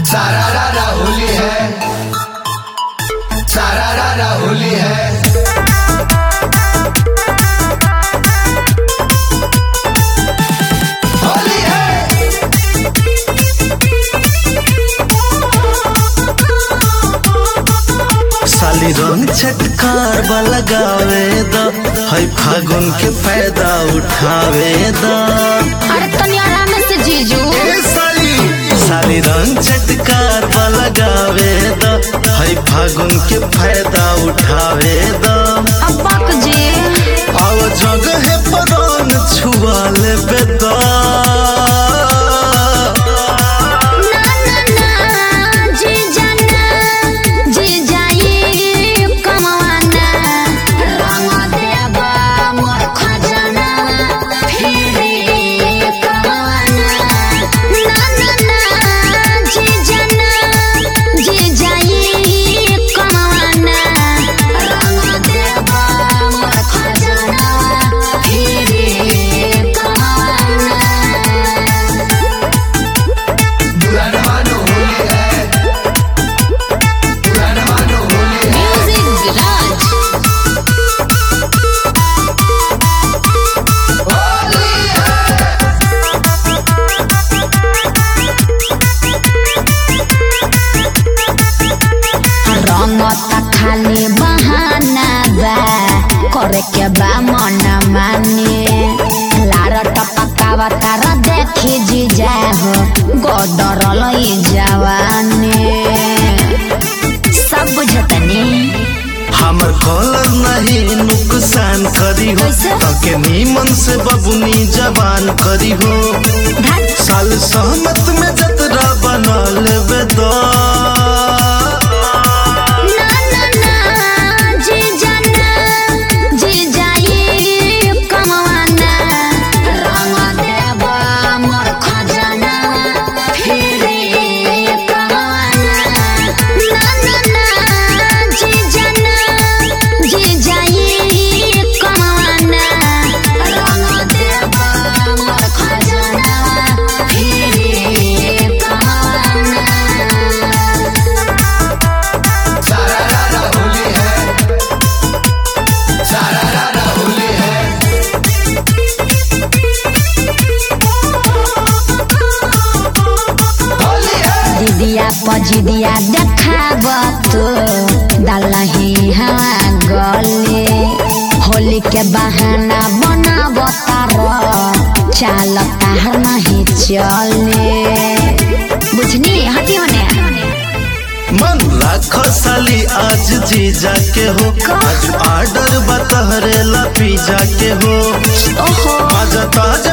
सारा रारा होली है सारा रारा होली है होली है साली रंग छटकार लगावे द है फागुन के फायदा उठावे द अरे तनी आराम से जीजू ए साली साली रंग छटकार लगावे द है फागुन के फायदा उठावे द अब बक जी आव जगह पर रंग छुआ लेबे द ना ना ना जीजा ना जीजा ये कमवाना रंग देबा मोर खजाना फिर कमवाना ना ना ना जीजा ना जीजा ये कमवाना रंग देबा मोर खजाना फिर कमवाना बुरा न मानो होली है बुरा न मानो होली है Music Garage. होली है रंग त खाली बहाना बा करे के बा मन माने लार टपकावा तार देखी जीजा हो गोदरल ई जवानी सब बुझतनी हमर कॉलर नहीं नुकसान करी हो कैसे? के नीमन से बबुनी जवान करी हो धत साल सहमत में जतरा बना लेबे द ना ना ना जीजा ना जीजा ये कमवाना रंग देबा मोर खजाना फिर कमवाना ना ना ना जीजा ना जीजा ये कमवाना रंग देबा मोर खजाना फिर कमवाना सारा रारा होली है सारा रारा होली है होली है दीदिया पजिदिया देखाब तो दलही हवा गले होली के बहाना बनाब तार चाल तार नहीं चले बुझनी हटी होने मन राखो साली आज जीजा के हो आज ऑर्डर बतहरे ला पिज्जा के हो ओहो आज ताजा